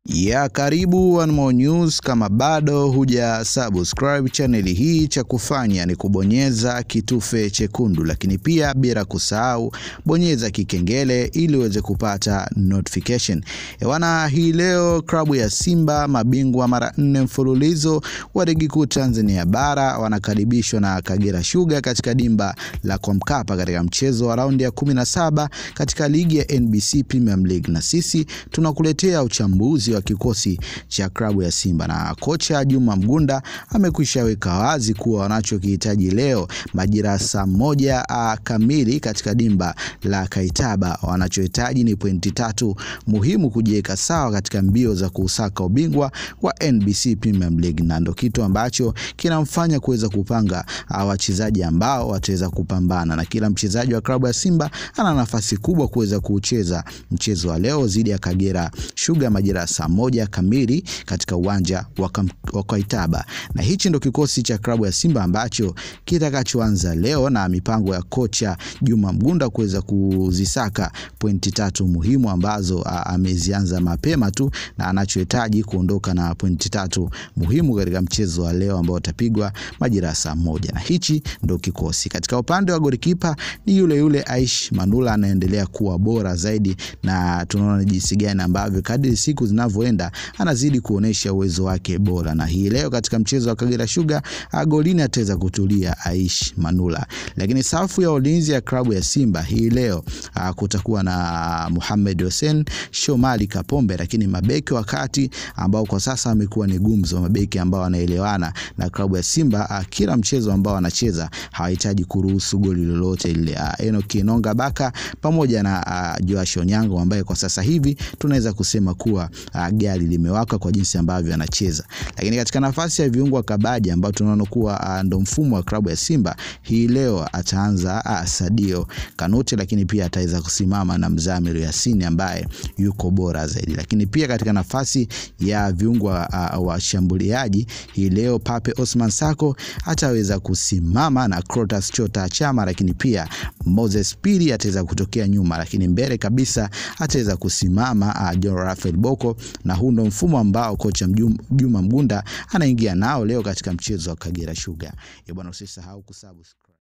Ya karibu One More News. Kama bado huja subscribe chaneli hii, cha kufanya ni kubonyeza kitufe chekundu, lakini pia bila kusahau bonyeza kikengele ili uweze kupata notification. Ewana, hii leo klabu ya Simba mabingwa mara nne mfululizo wa ligi kuu Tanzania bara wanakaribishwa na Kagera Sugar katika dimba la kwa Mkapa katika mchezo wa raundi ya 17 katika ligi ya NBC Premier League, na sisi tunakuletea uchambuzi wa kikosi cha klabu ya Simba na kocha Juma Mgunda amekwisha weka wazi kuwa wanachokihitaji leo majira saa moja kamili katika dimba la Kaitaba, wanachohitaji ni pointi tatu muhimu kujiweka sawa katika mbio za kusaka ubingwa wa NBC Premier League, na ndo kitu ambacho kinamfanya kuweza kupanga wachezaji ambao wataweza kupambana, na kila mchezaji wa klabu ya Simba ana nafasi kubwa kuweza kucheza mchezo wa leo dhidi ya Kagera Sugar majira saa moja kamili katika uwanja wa Kaitaba, na hichi ndo kikosi cha klabu ya Simba ambacho kitakachoanza leo na mipango ya kocha Juma Mgunda kuweza kuzisaka pointi tatu muhimu ambazo amezianza mapema tu na anachohitaji kuondoka na pointi tatu muhimu katika mchezo wa leo ambao utapigwa majira saa moja, na hichi ndo kikosi. Katika upande wa golikipa ni yule yule Aish Manula anaendelea kuwa bora zaidi, na tunaona jinsi gani ambavyo kadri siku zinavyoenda anazidi kuonesha uwezo wake bora, na hii leo katika mchezo wa Kagera Sugar golini ataweza kutulia Aish Manula. Lakini safu ya ulinzi ya klabu ya Simba hii leo a, kutakuwa na Mohamed Hussein, Shomari Kapombe, lakini mabeki wakati ambao kwa sasa amekuwa ni gumzo, mabeki ambao wanaelewana na klabu ya Simba a, kila mchezo ambao wanacheza hawahitaji kuruhusu goli lolote lile. Enoki Nonga Baka pamoja na a, Joash Onyango ambaye kwa sasa hivi tunaweza kusema kuwa a, gari limewaka kwa jinsi ambavyo anacheza. Lakini katika nafasi ya viungo kabaji ambao tunaona kuwa ndo mfumo wa klabu ya Simba hii leo ataanza a, Sadio Kanute, lakini pia ataweza kusimama na Mzamiru Yasini ambaye yuko bora zaidi. Lakini pia katika nafasi ya viungo washambuliaji hii leo Pape Osman Sako ataweza kusimama na Crotas Chota Chama, lakini pia Moses Pili ataweza kutokea nyuma, lakini mbele kabisa ataweza kusimama John Rafael Boko, na huu ndo mfumo ambao kocha Juma Mgunda anaingia nao leo katika mchezo wa Kagera Sugar. Bwana, usisahau kusubscribe